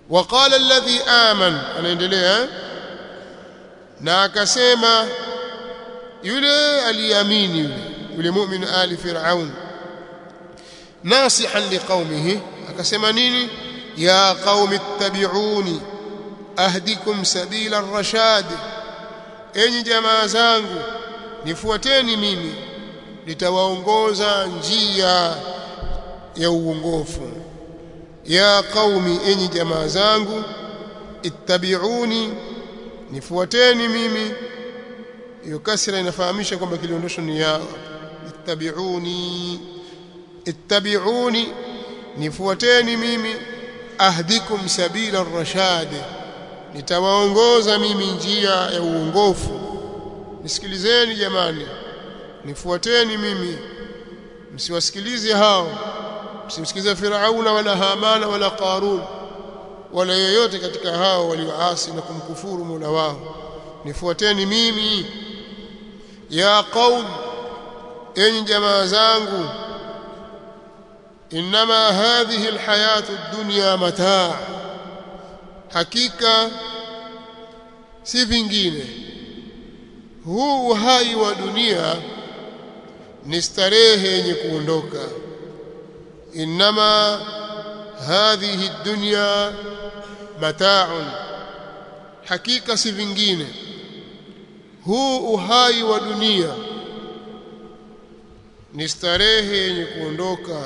وقال الذي آمن anaendelea na akasema yule aliamini yule yule mu'min ali fir'aun nasihan liqaumihi akasema nini ya qaumi ittabi'uni ahdikum sabila ar-rashad enyi jamaa zangu nifuateni mimi nitawaongoza njia ya uongofu ya qaumi enyi jamaa zangu ittabi'uni nifuateni mimi hiyo kasra inafahamisha kwamba kiliondosho ni ya ittabi'uni ittabi'uni nifuateni mimi ahdikum sabila ar-rashad nitawaongoza mimi njia ya uongofu nisikilizeni jamani nifuateni mimi msiwasikilize hao msimsikilize Firauna wala Hamana wala Qarun wala yoyote katika hao walioasi na kumkufuru Mola wao nifuateni mimi ya qaum enyi jamaa zangu inma hadhihi alhayatu ad-dunya mataa hakika si vingine huu uhai wa dunia ni starehe yenye kuondoka inma hadhihi dunya mata'un hakika si vingine huu uhai wa dunia ni starehe yenye kuondoka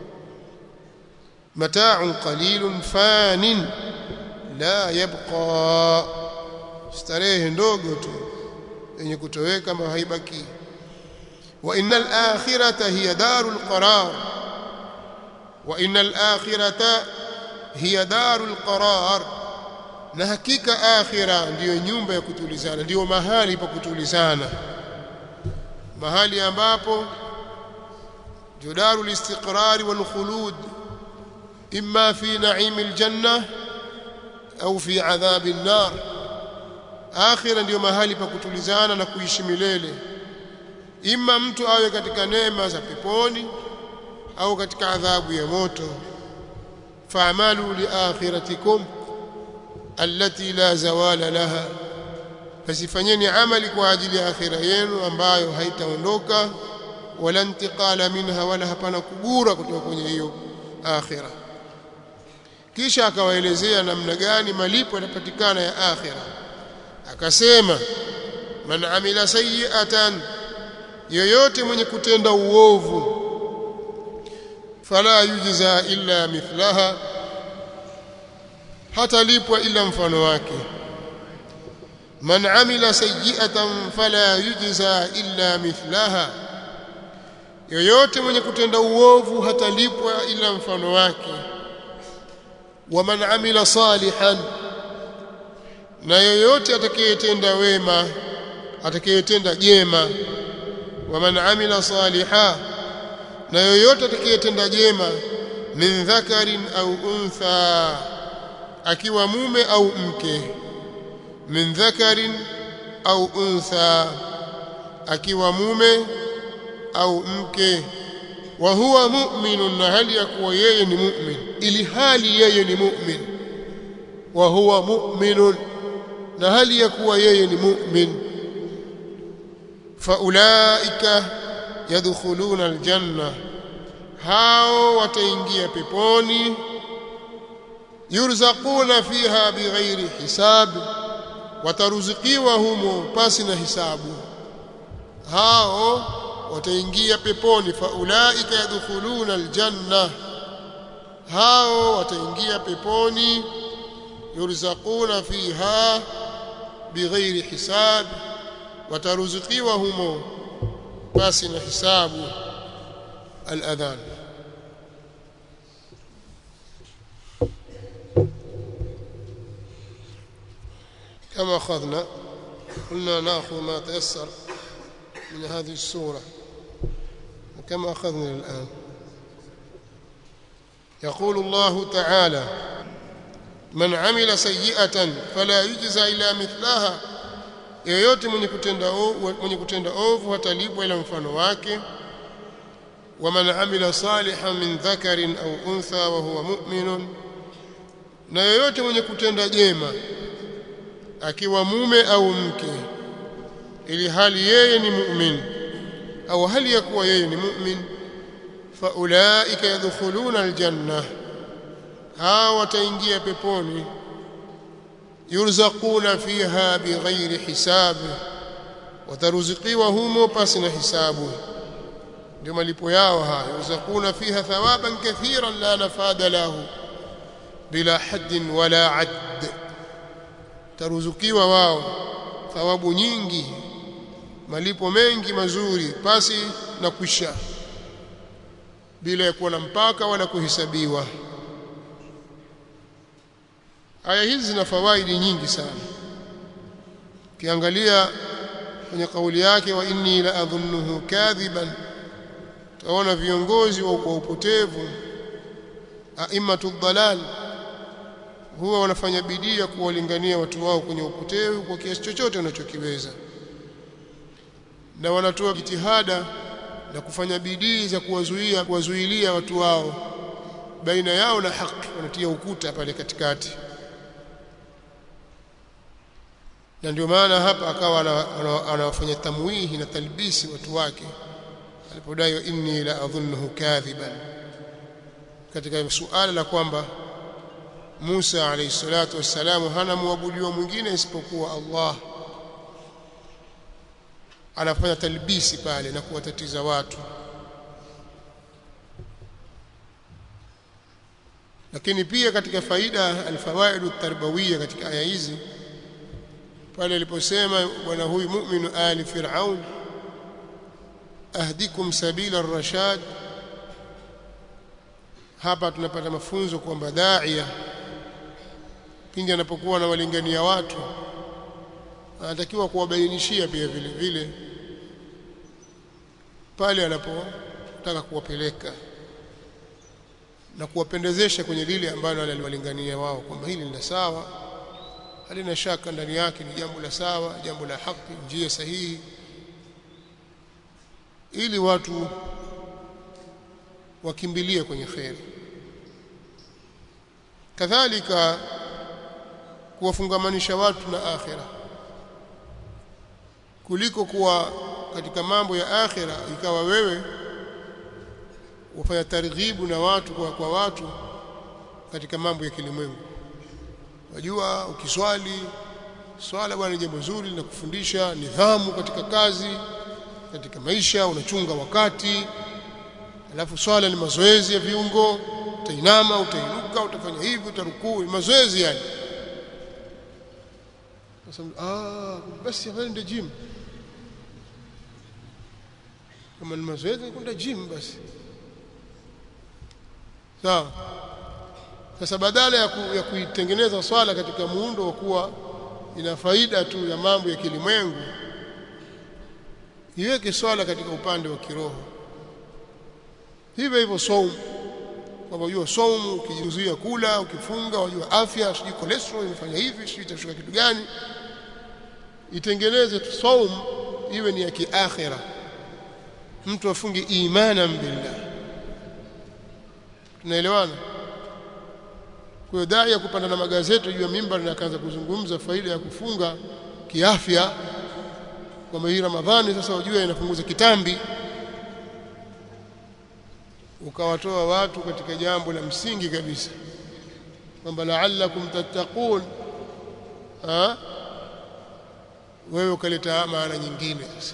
mata'un qalilun fanin la yabqa starehe ndogo tu yenye kutoweka ma haibaki wa innal akhirata hiya darul qarar wa innal akhirata hiya darul qarar na hakika akhira ndiyo nyumba ya kutulizana ndiyo mahali pa kutulizana mahali ambapo judarul istiqrar wal khulud imma fi na'im al janna au fi adhab an nar akhira ndiyo mahali pa kutulizana na kuishi milele imma mtu awe katika neema za peponi au katika adhabu ya moto fa'malu li akhiratikum allati la zawala laha fasifanyeni amali kwa ajili ya akhira yenu ambayo haitaondoka wala intiqala minha wala hapana kugura kutoka kwenye hiyo akhira kisha akawaelezea namna gani malipo yanapatikana ya akhira akasema man amila sayi'atan yoyote mwenye kutenda uovu fala yujza illa mithlaha hatalipwa ila mfano wake man amila sayi'atan fala yujza illa mithlaha yoyote mwenye kutenda uovu hatalipwa ila mfano wake wa man amila salihan na yoyote atakayetenda wema atakayetenda jema wa man amila saliha na yoyote atakayetenda jema min dhakarin au untha akiwa mume au mke min dhakarin au untha akiwa mume au mke wa huwa mu'minun na hali ya kuwa yeye ni mu'min ili hali yeye ni mu'min wa huwa mu'minun na hali ya kuwa yeye ni mu'min faulaika yadkhuluna aljanna hao wataingia peponi yurzaquna fiha bighairi hisab wataruzikiwa humo pasi na hisabu hao wataingia peponi faulaika yadkhuluna aljanna hao wataingia peponi yurzaquna fiha bighairi hisab wataruzikiwa humo pasi na hisabu al-adhan كما أخذنا قلنا نأخذ ما تيسر من هذه السورة كما أخذنا الآن يقول الله تعالى من عمل سيئة فلا يجزى إلا مثلها yoyote mwenye kutenda mwenye kutenda ovu hatalipwa ila mfano wake waman amila salihan min dhakarin au untha wa huwa mu'minun na yoyote mwenye kutenda jema akiwa mume au mke ili hali yeye ni mu'min au hali ya kuwa yeye ni mu'min faulaika yadkhuluna aljanna hawa wataingia peponi yurzaquna fiha bighairi hisabi wataruzikiwa humo pasi na hisabu ndio malipo yao haya yurzaquna fiha thawaban kathiran la nafada lahu bila haddin wala add taruzukiwa wao thawabu nyingi malipo mengi mazuri pasi na kwisha bila ya kuwa na mpaka wala kuhesabiwa aya hizi zina fawaidi nyingi sana ukiangalia kwenye kauli yake wa inni la adhunnuhu kadhiban taona viongozi wa upotevu aimatu dhalal huwa wanafanya bidii ya kuwalingania watu wao kwenye upotevu kwa kiasi chochote wanachokiweza na wanatoa jitihada na kufanya bidii za kuwazuia kuwazuilia watu wao baina yao na haki wanatia ukuta pale katikati na ndio maana hapa akawa anawafanya tamwihi na talbisi watu wake alipodai inni la adhunnuhu kadhiban katika suala la kwamba Musa alayhi salatu wassalamu hana muabudiwa mwingine isipokuwa Allah anafanya talbisi pale na kuwatatiza watu lakini pia katika faida alfawaidu tarbawiyya katika aya hizi pale aliposema bwana huyu mu'minu ali fir'aun ahdikum sabila ar-rashad hapa tunapata mafunzo kwamba daia pindi anapokuwa anawalingania watu anatakiwa kuwabainishia pia vile vile pale anapotaka kuwapeleka na kuwapendezesha kwenye lile ambalo aliwalingania wao kwamba hili ni sawa halina shaka ndani yake ni jambo la sawa jambo la haki njia sahihi ili watu wakimbilie kwenye kheri kadhalika kuwafungamanisha watu na akhira kuliko kuwa katika mambo ya akhira ikawa wewe ufanya targhibu na watu kwa, kwa watu katika mambo ya kilimwengu wajua ukiswali swala bwana ni jambo zuri na kufundisha nidhamu katika kazi katika maisha unachunga wakati alafu swala ni mazoezi ya viungo utainama utainuka utafanya hivi utarukuu mazoezi yani sasa ah basi afanye gym kama ni mazoezi kwenda gym basi sawa sasa badala ya, ku, ya kuitengeneza swala katika muundo wa kuwa ina faida tu ya mambo ya kilimwengu iweke swala katika upande wa kiroho hivyo hivyo saumu kwamba unajua saumu ukijizuia kula ukifunga unajua afya sijui cholesterol imefanya hivi sijui itashuka kitu gani itengeneze saumu iwe ni ya kiakhira mtu afunge imana billah tunaelewana kwa hiyo dai ya kupanda na magazeti juu ya mimbar na akaanza kuzungumza faida ya kufunga kiafya kwamba hii Ramadhani sasa wajua inapunguza kitambi ukawatoa watu katika jambo la msingi kabisa kwamba la'allakum tattaqun ha wewe ukaleta maana nyingine sasa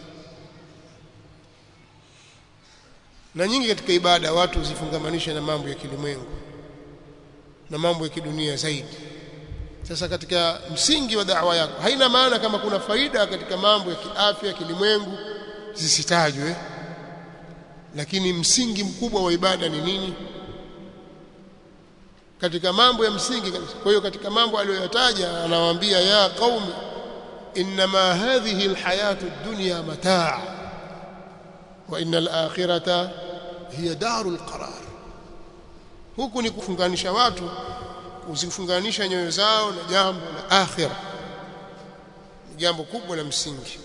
na nyingi katika ibada watu zifungamanisha na mambo ya kilimwengu na mambo ya kidunia zaidi sasa katika msingi wa da'wa yako haina maana kama kuna faida katika mambo ya kiafya kilimwengu zisitajwe lakini msingi mkubwa wa ibada ni nini katika mambo ya msingi kabisa kwa hiyo katika mambo aliyoyataja anawaambia ya qaumi inma hadhihi alhayatu ad-dunya mataa wa innal akhirata hiya darul qarar huku ni kufunganisha watu kuzifunganisha nyoyo zao na jambo la akhira ni jambo kubwa la msingi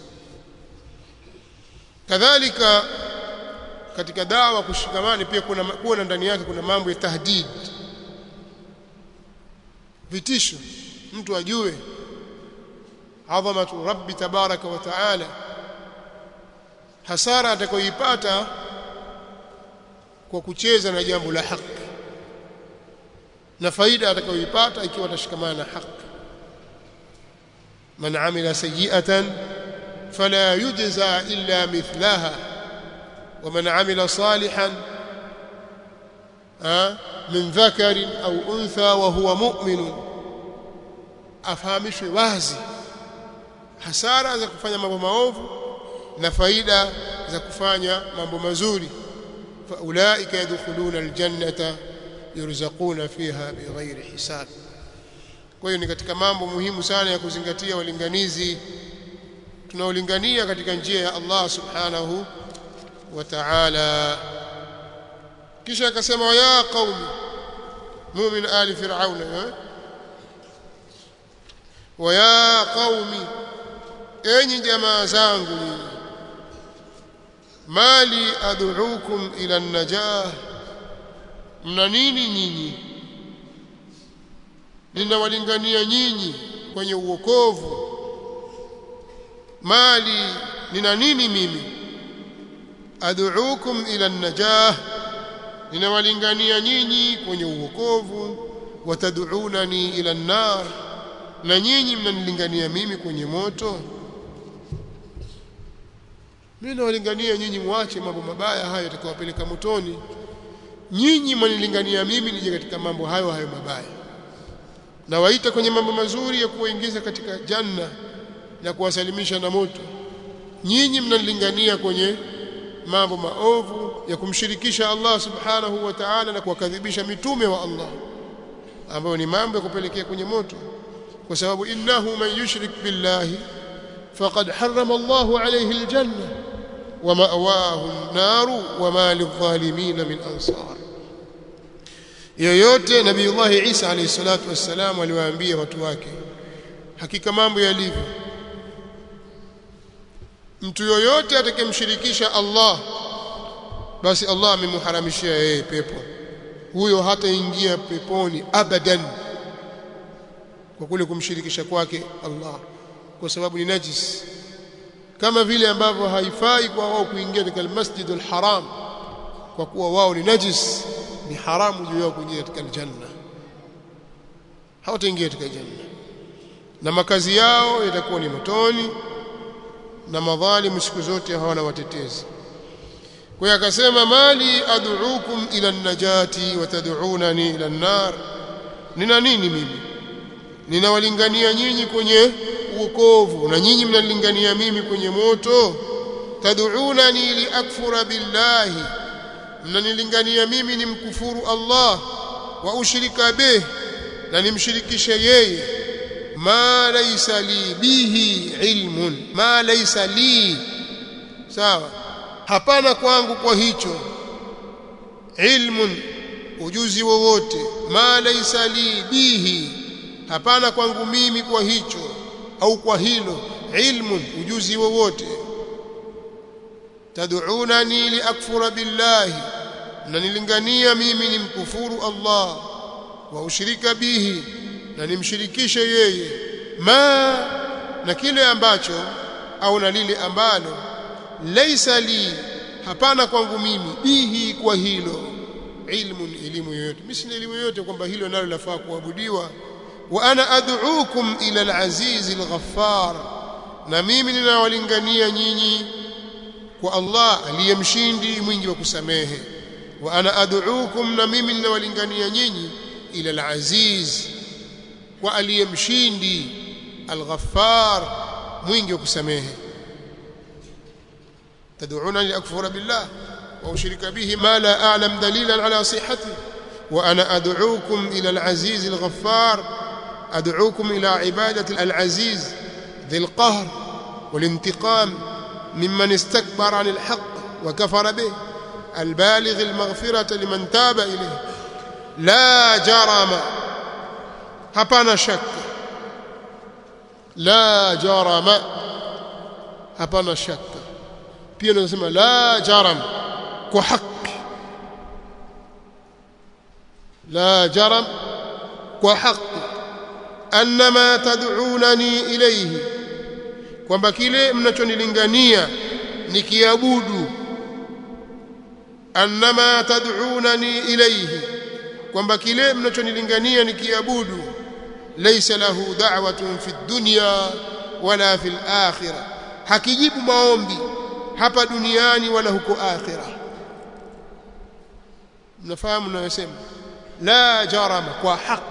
kadhalika katika dawa kushikamani pia kuna kuona ndani yake kuna mambo ya tahdid vitisho mtu ajue adhamatu rabbi tabaraka wa taala hasara atakayoipata kwa kucheza na jambo la haki na faida atakayoipata ikiwa atashikamana na haki man amila sayi'atan fala yujza illa mithlaha ومن عمل صالحا من ذكر أو أنثى وهو مؤمن afahamishwe wazi hasara za kufanya mambo maovu na faida za kufanya mambo mazuri faulaika yadkhuluna aljannata yurzaquna fiha bighairi hisab kwa hiyo ni katika mambo muhimu sana ya kuzingatia walinganizi tunaolingania katika njia ya Allah subhanahu wa ta'ala kisha akasema ya qaumi mu'min ali fir'auna wa ya qaumi enyi jamaa zangu nyinyi mali ad'ukum ila an-najah mna nini nyinyi ninawalingania nyinyi kwenye uokovu mali nina nini mimi ad'ukum ila an-najah ninawalingania nyinyi kwenye uokovu watad'unani ila an-nar na nyinyi mnanilingania mimi kwenye moto mimi nawalingania nyinyi muache mambo mabaya hayo yatakayowapeleka motoni nyinyi mwanilingania mimi nije katika mambo hayo hayo mabaya na waita kwenye mambo mazuri ya kuwaingiza katika janna na kuwasalimisha na moto nyinyi mnanilingania kwenye mambo maovu ya kumshirikisha Allah subhanahu wa ta'ala na kuwakadhibisha mitume wa Allah ambayo ni mambo ya kupelekea kwenye moto kwa sababu innahu man yushrik billahi faqad harrama Allahu alayhi aljanna wa ma'wahu an-naru wa ma lidh-dhalimin min ansar yoyote nabiiullah Isa alayhi salatu wassalam aliwaambia watu wake hakika mambo yalivyo mtu yoyote atakayemshirikisha Allah basi Allah amemharamishia yeye pepo huyo hataingia peponi abadan kwa kule kumshirikisha kwake Allah kwa sababu ni najis kama vile ambavyo haifai kwa wao kuingia katika almasjidul haram kwa kuwa wao ni najis ni haramu juu yao kuingia katika aljanna hawataingia katika janna na makazi yao yatakuwa ni motoni na madhalimu siku zote hawana watetezi kwa hiyo akasema mali ad'ukum ila an-najati wa tad'unani ila an-nar nina nini mimi ninawalingania nyinyi kwenye uokovu na nyinyi mnalingania mimi kwenye moto tad'unani liakfura billahi mnanilingania mimi nimkufuru Allah wa ushrika bih na nimshirikishe yeye ma laysa li bihi ilmun ma laysa li sawa hapana kwangu kwa hicho ilmun ujuzi wowote ma laysa li bihi hapana kwangu mimi kwa hicho au kwa hilo ilmun ujuzi wowote tad'unani liakfura billahi mnanilingania mimi nimkufuru Allah wa ushrika bihi na nimshirikishe yeye ma na kile ambacho au na lile ambalo laisa li hapana kwangu mimi bihi kwa hilo ilmu elimu yoyote mimi sina elimu yoyote kwamba hilo nalo lafaa kuabudiwa wa ana ad'ukum ila al-aziz al-ghaffar na mimi ninawalingania nyinyi kwa Allah aliyemshindi mwingi wa kusamehe wa ana ad'ukum na mimi ninawalingania nyinyi ila al-aziz kwa aliyemshindi al-ghaffar mwingi wa kusamehe تدعونني لأكفر بالله وأشرك به ما لا أعلم دليلا على صحته وأنا أدعوكم إلى العزيز الغفار أدعوكم إلى عبادة العزيز ذي القهر والانتقام ممن استكبر عن الحق وكفر به البالغ المغفرة لمن تاب إليه لا جرم hapana shaka la jarama hapana shaka pia tunasema la jaram kwa haki la jaram kwa haki annama tad'unani ilayhi kwamba kile mnachonilingania nikiabudu annama tad'unani ilayhi kwamba kile mnachonilingania nikiabudu laysa lahu da'watun fi dunya wala fil akhirah hakijibu maombi hapa duniani wala huko akhirah mnafahamu ninayosema la jarama kwa haki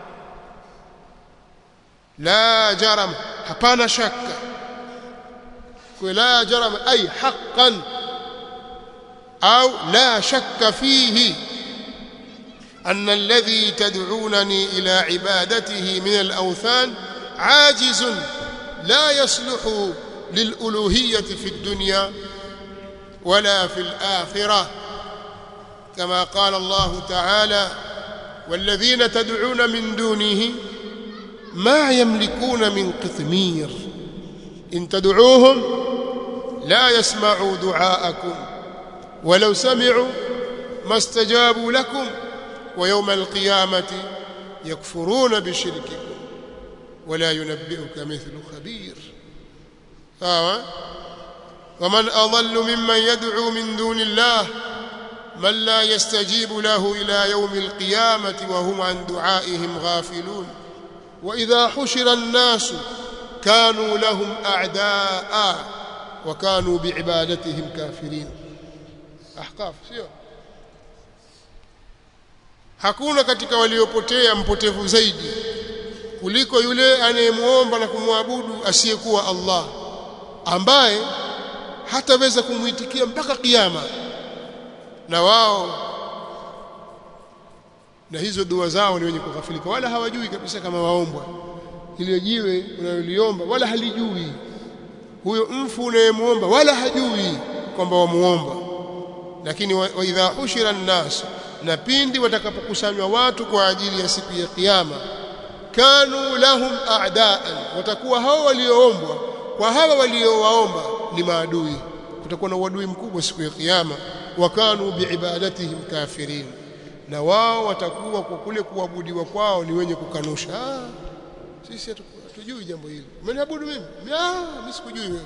la jarama hapana shaka kwa la jarama ay haqqan au la shakka fihi أن الذي تدعونني إلى عبادته من الأوثان عاجز لا يصلح للألوهية في الدنيا ولا في الآخرة كما قال الله تعالى والذين تدعون من دونه ما يملكون من قطمير إن تدعوهم لا يسمعوا دعاءكم ولو سمعوا ما استجابوا لكم ويوم القيامة يكفرون بشرككم ولا ينبئك مثل خبير آه. ومن أضل ممن يدعو من دون الله من لا يستجيب له إلى يوم القيامة وهم عن دعائهم غافلون وإذا حشر الناس كانوا لهم أعداء وكانوا بعبادتهم كافرين أحقاف سيو hakuna katika waliopotea mpotevu zaidi kuliko yule anayemuomba na kumwabudu asiyekuwa Allah ambaye hataweza kumuitikia mpaka kiyama na wao na hizo dua zao ni wenye kughafilika wala hawajui kabisa kama waombwa ile jiwe unaloliomba wala halijui huyo mfu unayemuomba wala hajui kwamba wamuomba lakini wa, wa idha ushira nnas na pindi watakapokusanywa watu kwa ajili ya siku ya kiyama kanu lahum a'daan watakuwa hao walioombwa kwa hawa waliowaomba ni maadui kutakuwa na uadui mkubwa siku ya kiyama wakanu biibadatihim kafirin na wao watakuwa kwa kule kuabudiwa kwao ni wenye kukanusha ah, sisi hatujui jambo hili umeniabudu mimi ah mimi sikujui wewe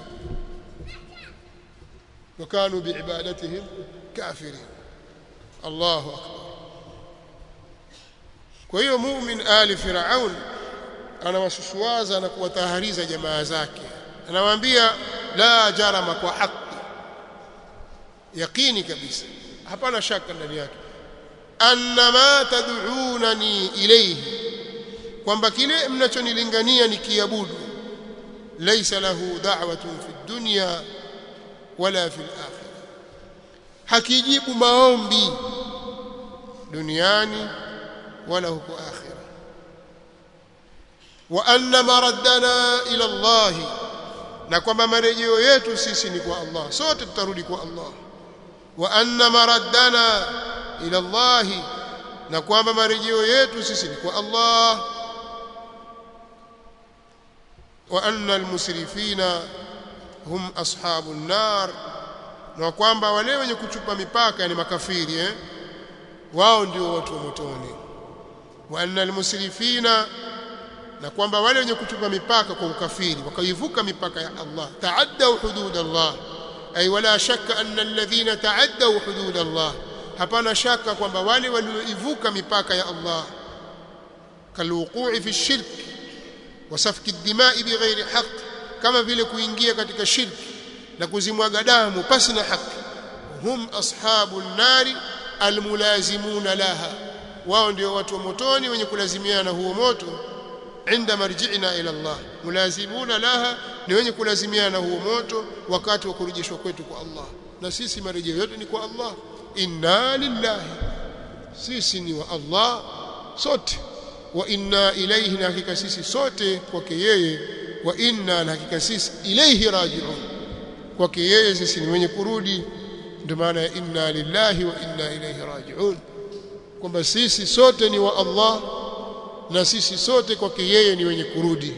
wakanu biibadatihim kafirin Allahu akbar kwa hiyo mu'min ali firaun anawasusuaza na kuwatahariza jamaa zake anawaambia la jarama kwa haki yaqini kabisa hapana shaka ndani yake annama tad'unani ilayhi kwamba kile mnachonilingania nikiabudu laysa lahu da'watun fi dunya wala fi al-akhirah hakijibu maombi duniani wala huko akhira wa anna maraddana ila Allah na kwamba marejeo yetu sisi ni kwa Allah sote tutarudi kwa Allah wa anna maraddana ila Allah na kwamba marejeo yetu sisi ni kwa Allah wa anna almusrifina hum ashabun nar na kwamba wale wenye kuchupa mipaka ni makafiri eh wao ndio watu wa motoni wa anna almusrifina na kwamba wale wenye kuchupa mipaka kwa ukafiri wakaivuka mipaka ya Allah taaddu hudud Allah ay wala shakka anna alladhina taaddu hudud Allah hapana shaka kwamba wale walioivuka mipaka ya Allah kalwuqu'i fi shirk wa safki ad-dima'i bighairi haqq kama vile kuingia katika shirki na kuzimwaga damu pasi na haki hum ashabun nari almulazimuna laha wao ndio watu wa motoni wenye kulazimiana na huo moto inda marji'ina ila Allah mulazimuna laha ni wenye kulazimiana na huo moto wakati wa kurejeshwa kwetu kwa Allah na sisi marejeo yetu ni kwa Allah inna lillahi sisi ni wa Allah sote wa inna ilayhi na hakika sisi sote kwake yeye wa inna na hakika sisi ilayhi raji'un kwake yeye sisi ni wenye kurudi ndio maana ya inna lillahi wa inna ilayhi raji'un kwamba sisi sote ni wa Allah na sisi sote kwake yeye ni wenye kurudi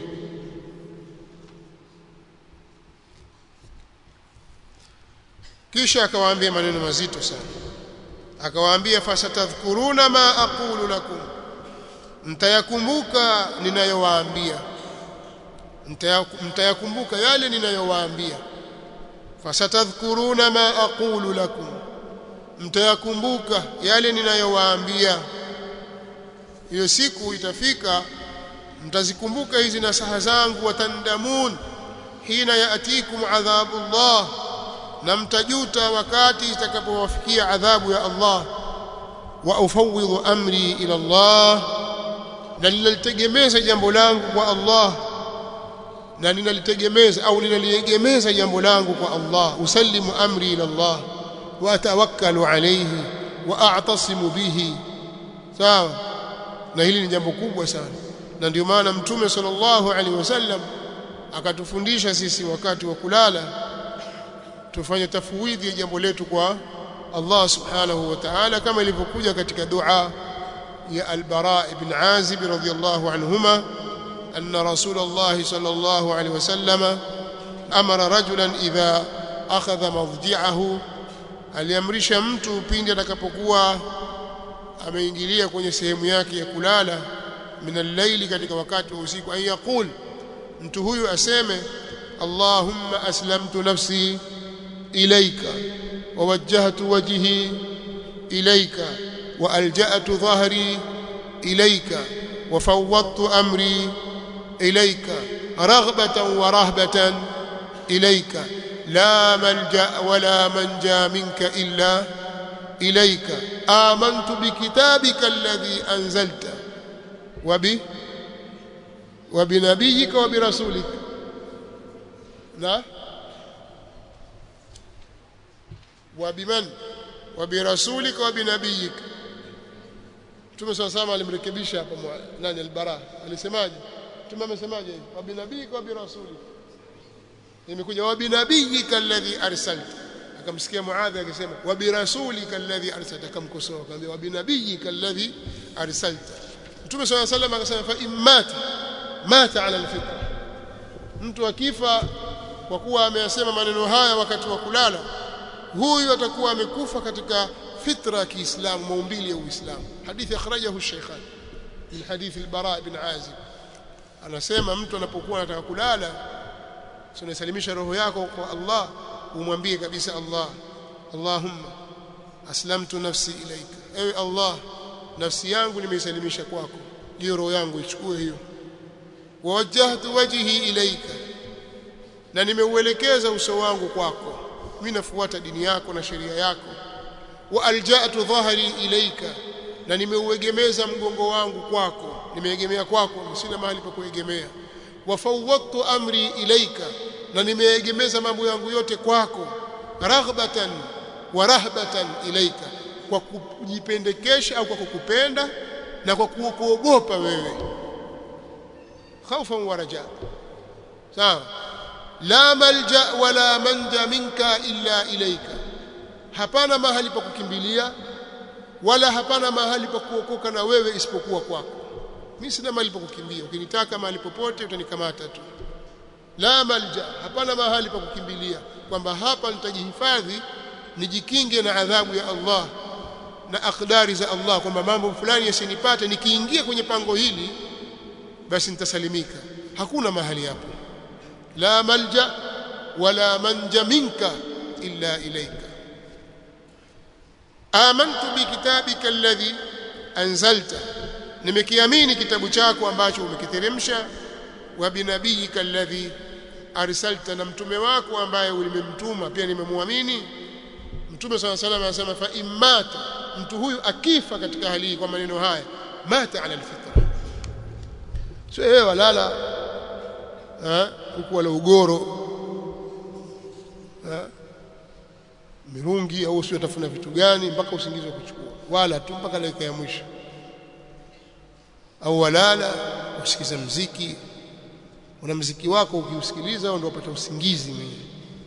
kisha akawaambia maneno mazito sana akawaambia fasatadhkuruna ma aqulu lakum mtayakumbuka ninayowaambia mtayakumbuka yale ninayowaambia fasatadhkuruna ma aqulu lakum mtayakumbuka yale ninayowaambia hiyo siku itafika mtazikumbuka hizi nasaha zangu watandamun hina yaatikum adhabu Allah na mtajuta wakati itakapowafikia adhabu ya Allah wa ufawidhu amri ila Allah na ninalitegemeza jambo langu kwa Allah na ninalitegemeza au ninaliegemeza jambo langu kwa Allah usallimu amri ila Allah wa atawakkalu alayhi wa a'tasimu bihi sawa na hili ni jambo kubwa sana na ndio maana mtume sallallahu alaihi wasallam akatufundisha sisi wakati wa kulala tufanye tafwidhi ya jambo letu kwa Allah subhanahu wa ta'ala kama ilivyokuja katika dua ya al-Bara ibn Azib radhiyallahu anhuma anna Rasulullah sallallahu alaihi wasallam amara rajulan idha akhadha madji'ahu aliamrisha mtu pindi atakapokuwa ameingilia kwenye sehemu yake ya kulala min al-layli katika wakati wa usiku an yaqul mtu huyu aseme Allahumma aslamtu nafsi ilayka ووجهت وجهي إليك وألجأت ظهري إليك وفوضت أمري إليك رغبة ورهبة إليك لا ملجأ ولا منجا منك إلا إليك آمنت بكتابك الذي أنزلت وب وبنبيك وبرسولك لا وبمن وبرسولك وبنبيك Mtume صلى الله عليه alimrekebisha hapa nani albara alisemaje Mtume amesemaje wa binabiyika wa birasulik imekuja wa binabiyika alladhi arsalta akamsikia Muadh akisema wa birasulika alladhi arsalta akamkosoa akamwambia wa binabiyika alladhi arsalta Mtume صلى الله عليه akasema fa immat mata ala alfitra mtu akifa kwa kuwa ameyasema maneno haya wakati wa kulala huyu atakuwa amekufa katika fitra ya Kiislamu maumbili ya Uislamu hadithi akhrajahu Sheikhan min hadithi al-Bara ibn Azib anasema mtu anapokuwa anataka kulala unasalimisha roho yako kwa Allah umwambie kabisa Allah Allahumma aslamtu nafsi ilaika ewe Allah nafsi yangu nimeisalimisha kwako hiyo roho yangu ichukue hiyo wawajjahtu wajhi ilaika na nimeuelekeza uso wangu kwako mimi nafuata dini yako na sheria yako wa alja'tu dhahri ilaika na nimeuegemeza mgongo wangu kwako nimeegemea kwako sina mahali pa kuegemea wa fawwadtu amri ilaika na nimeegemeza mambo yangu yote kwako raghbatan wa rahbatan ilaika kwa kujipendekesha au kwa kukupenda na kwa kuogopa wewe khaufan wa raja sawa la malja wala manja minka illa ilaika hapana mahali pa kukimbilia wala hapana mahali pa kuokoka na wewe isipokuwa kwako mimi sina mahali pa kukimbia ukinitaka mahali popote utanikamata tu la malja hapana mahali pa kukimbilia kwamba hapa nitajihifadhi nijikinge na adhabu ya Allah na akdari za Allah kwamba mambo fulani yasinipate nikiingia kwenye pango hili basi nitasalimika hakuna mahali hapo la malja wala manja minka illa ilayka amantu bikitabika alladhi anzalta nimekiamini kitabu chako ambacho umekiteremsha wa binabiyika alladhi arsalta na mtume wako ambaye ulimemtuma pia nimemwamini mtume swalla salam anasema fa immata mtu huyu akifa katika hali hii kwa maneno haya mata ala alfitra sio wewe walala huku wala ugoro ha? mirungi au sio tafuna vitu gani mpaka usingizi wa kuchukua wala tu mpaka dakika ya mwisho au walala usikize mziki una mziki wako ukiusikiliza ndio upata usingizi mwenyewe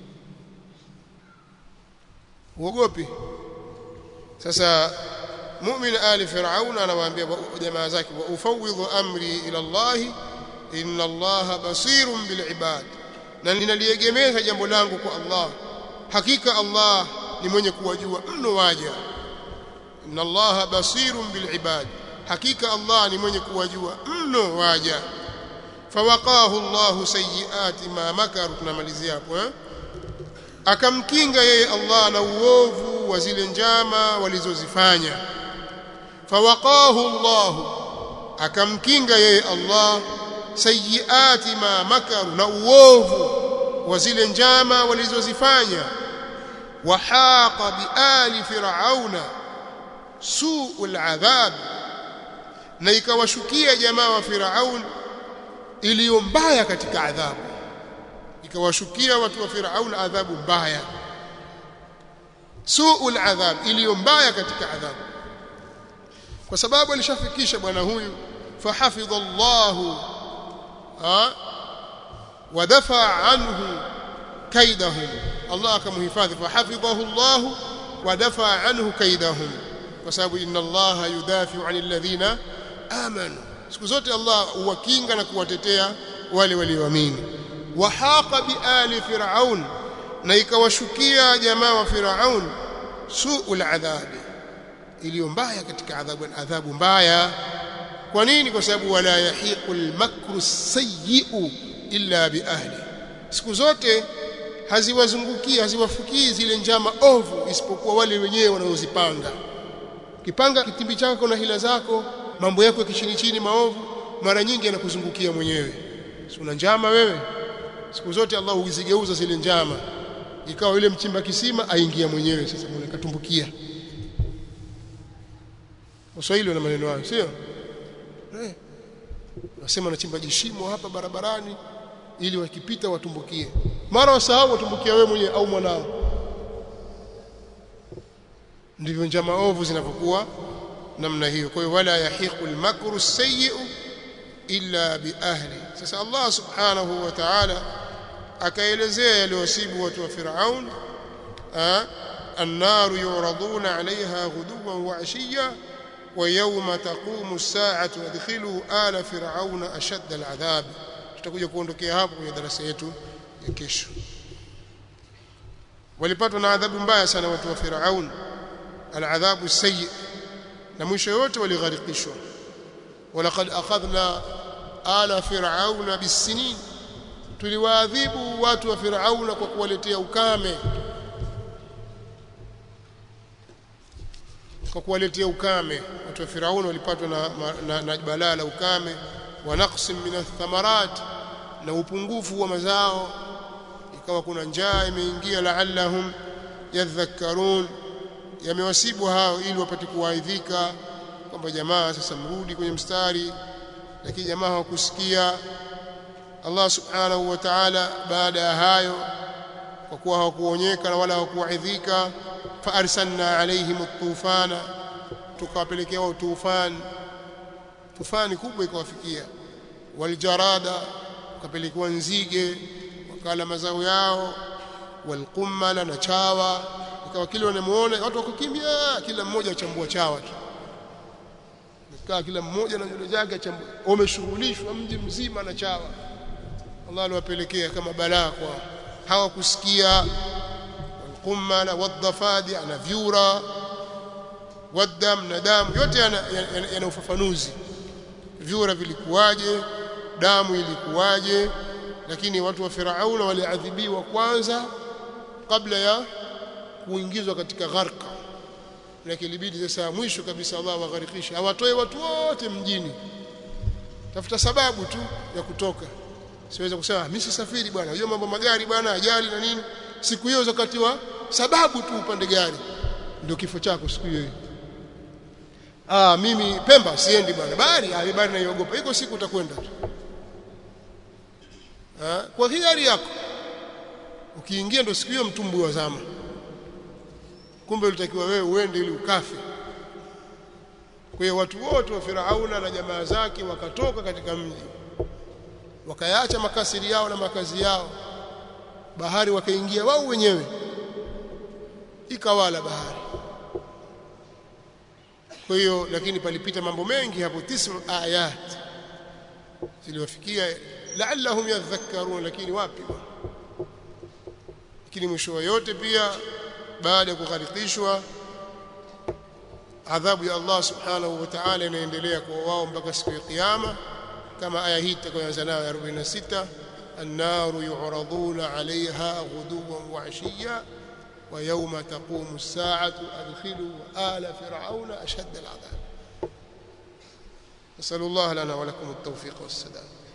uogopi sasa mu'min ali fir'aun anawaambia jamaa zake wa ufawidhu amri ila Allah inna Allah basirun bil ibad na ninaliegemeza jambo langu kwa Allah hakika Allah ni mwenye kuwajua mno waja inna Allah basirun bil ibad hakika Allah ni mwenye kuwajua mno waja fawaqahu Allah sayyiati ma makaru tunamalizia hapo eh akamkinga yeye Allah na uovu wa zile njama walizozifanya fawaqahu Allah akamkinga yeye Allah sayyiati ma makaru na uovu wa zile njama walizozifanya wahaqa biali fir'auna su'ul adhab na ikawashukia jamaa wa Firaun iliyo mbaya katika adhabu ikawashukia watu wa Firaun adhabu mbaya suul adhab iliyo mbaya katika adhabu kwa sababu alishafikisha bwana huyu fahafidha Allahu wadafa anhu kaidahum Allah akamhifadhi fahafidhahu Allah wadafa anhu kaidahum kwa sababu inna Allah yudafi'u 'anil ladhina amanu siku zote Allah huwakinga na kuwatetea wale walioamini wahaqa biali fir'aun na ikawashukia jamaa wa fir'aun suul adhabi iliyo mbaya katika adhabu adhabu mbaya kwa nini kwa sababu wala yahiqul makru sayyi'u illa biahli siku zote haziwazungukia haziwafukii zile njama ovu isipokuwa wale wenyewe wanaozipanga kipanga kitimbi chako na hila zako mambo yako kichini chini maovu mara nyingi yanakuzungukia mwenyewe si una njama wewe siku zote Allah huzigeuza zile njama ikawa yule mchimba kisima aingia mwenyewe sasa mwenye katumbukia Waswahili wana maneno hayo sio eh nasema nachimba jishimo hapa barabarani ili wakipita watumbukie mara wasahau watumbukia wewe mwenyewe au mwanao ndivyo njama ovu zinavyokuwa namna hiyo kwa hiyo wala yahiqu al-makru sayyi'u illa bi ahli sasa Allah subhanahu wa ta'ala akaelezea yaliwasibu watu wa Firaun النار يعرضون عليها غدوا وعشيا ويوم تقوم الساعة ادخلوا آل فرعون أشد العذاب tutakuja kuondokea hapo kwenye darasa yetu ya kesho walipatwa na adhabu mbaya sana watu wa Firaun aladhabu sayyi na mwisho yote waligharikishwa walaqad akhadna ala fir'auna bisinin tuliwaadhibu watu wa Firauna kwa kuwaletea ukame kwa kuwaletea ukame watu wa Firauni walipatwa na, na, na balaa la ukame wa naqsim min athamarat na upungufu wa mazao ikawa kuna njaa imeingia la'allahum yadhakkarun yamewasibu hao ili wapate kuwaidhika kwamba jamaa sasa mrudi kwenye mstari lakini jamaa hawakusikia Allah subhanahu wa ta'ala baada ya hayo kwa kuwa hawakuonyeka na wala hawakuwaidhika fa arsalna alaihim at-tufana tukawapelekea wao tufan tufani kubwa ikawafikia waljarada wakapelekewa nzige wakala mazao yao walqummala na chawa ikawa kile wanamuona watu wakukimbia kila mmoja achambua chawa tu kaa kila mmoja na nywele zake achambua wameshughulishwa mji mzima na chawa Allah aliwapelekea kama balaa kwa hawakusikia walqummala wadhafadi ana vyura wadam na damu yote yana, yana, yana ufafanuzi vyura vilikuwaje damu ilikuwaje lakini watu wa Firauna waliadhibiwa kwanza kabla ya kuingizwa katika gharqa lakini ilibidi sasa mwisho kabisa Allah wagharikisha awatoe watu wote mjini tafuta sababu tu ya kutoka siweza kusema mimi sisafiri bwana hiyo mambo magari bwana ajali na nini siku hiyo wakati wa sababu tu upande gari ndio kifo chako siku hiyo ah mimi Pemba siendi bwana bali ah bali naiogopa iko siku utakwenda tu ah kwa hiari yako ukiingia ndo siku hiyo mtumbu wa zama kumbe ulitakiwa wewe uende ili ukafe kwa hiyo watu wote wa Firauna na jamaa zake wakatoka katika mji wakayaacha makasiri yao na makazi yao bahari wakaingia wao wenyewe ikawala bahari kwa hiyo lakini palipita mambo mengi hapo tism ayat ziliwafikia la'allahum yadhakkarun lakini wapi lakini mwisho wa yote pia baada ya kugharikishwa adhabu ya Allah subhanahu wa ta'ala inaendelea kwa wao mpaka siku ya kiyama kama aya hii tutakayoanza nayo ya 46 النار يعرضون عليها غدوا وعشيا ويوم تقوم الساعة أدخلوا آل فرعون أشد العذاب نسأل الله لنا ولكم التوفيق والسداد